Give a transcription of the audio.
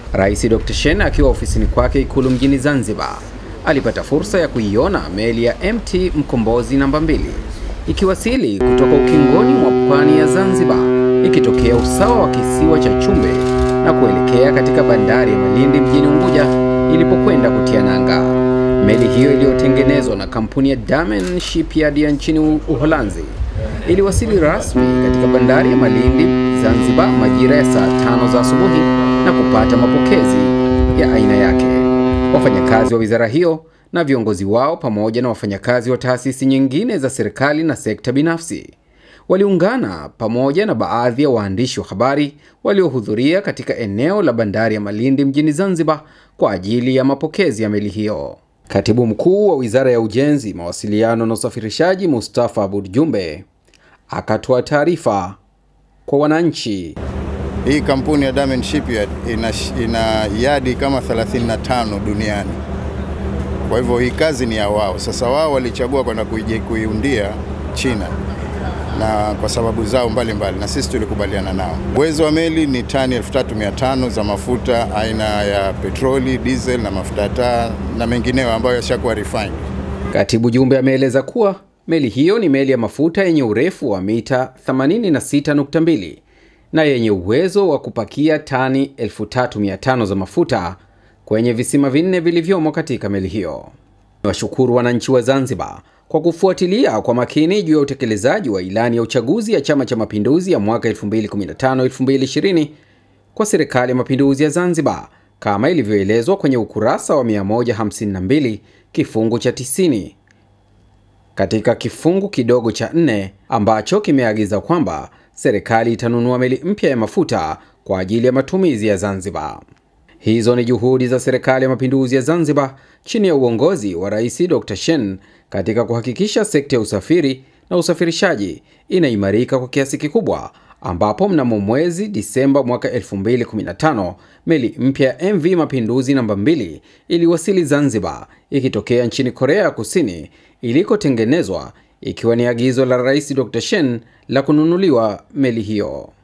Rais Dr. Shein akiwa ofisini kwake Ikulu mjini Zanzibar alipata fursa ya kuiona meli ya MT Mkombozi namba mbili ikiwasili kutoka ukingoni mwa pwani ya Zanzibar ikitokea usawa wa kisiwa cha Chumbe na kuelekea katika bandari ya Malindi mjini Unguja ilipokwenda kutia nanga. Meli hiyo iliyotengenezwa na kampuni ya Damen Shipyard ya nchini Uholanzi iliwasili rasmi katika bandari ya Malindi Zanzibar majira ya saa tano za asubuhi na kupata mapokezi ya aina yake. Wafanyakazi wa wizara hiyo na viongozi wao pamoja na wafanyakazi wa taasisi nyingine za serikali na sekta binafsi waliungana pamoja na baadhi ya waandishi wa habari waliohudhuria katika eneo la bandari ya Malindi mjini Zanzibar kwa ajili ya mapokezi ya meli hiyo. Katibu mkuu wa Wizara ya Ujenzi, Mawasiliano na Usafirishaji, Mustafa Abud Jumbe akatoa taarifa kwa wananchi. Hii kampuni ya Damen Shipyard ina, ina yadi kama 35 duniani. Kwa hivyo hii kazi ni ya wao. Sasa wao walichagua kwenda kuiundia China na kwa sababu zao mbalimbali mbali, na sisi tulikubaliana nao. Uwezo wa meli ni tani 3500 za mafuta aina ya petroli, diesel na mafuta taa na mengineyo ambayo yashakuwa refined. Katibu Jumbe ameeleza kuwa meli hiyo ni meli ya mafuta yenye urefu wa mita 86.2 na yenye uwezo wa kupakia tani 3500 za mafuta kwenye visima vinne vilivyomo katika meli hiyo. Washukuru wananchi wa Zanzibar kwa kufuatilia kwa makini juu ya utekelezaji wa ilani ya uchaguzi ya Chama cha Mapinduzi ya mwaka 2015-2020 kwa Serikali ya Mapinduzi ya Zanzibar kama ilivyoelezwa kwenye ukurasa wa 152 kifungu cha 90 katika kifungu kidogo cha nne ambacho kimeagiza kwamba serikali itanunua meli mpya ya mafuta kwa ajili ya matumizi ya Zanzibar. Hizo ni juhudi za Serikali ya Mapinduzi ya Zanzibar chini ya uongozi wa Rais Dr. Shein katika kuhakikisha sekta ya usafiri na usafirishaji inaimarika kwa kiasi kikubwa, ambapo mnamo mwezi Disemba mwaka 2015 meli mpya ya MV Mapinduzi namba 2 iliwasili Zanzibar ikitokea nchini Korea ya Kusini ilikotengenezwa, ikiwa ni agizo la Rais Dr. Shein la kununuliwa meli hiyo.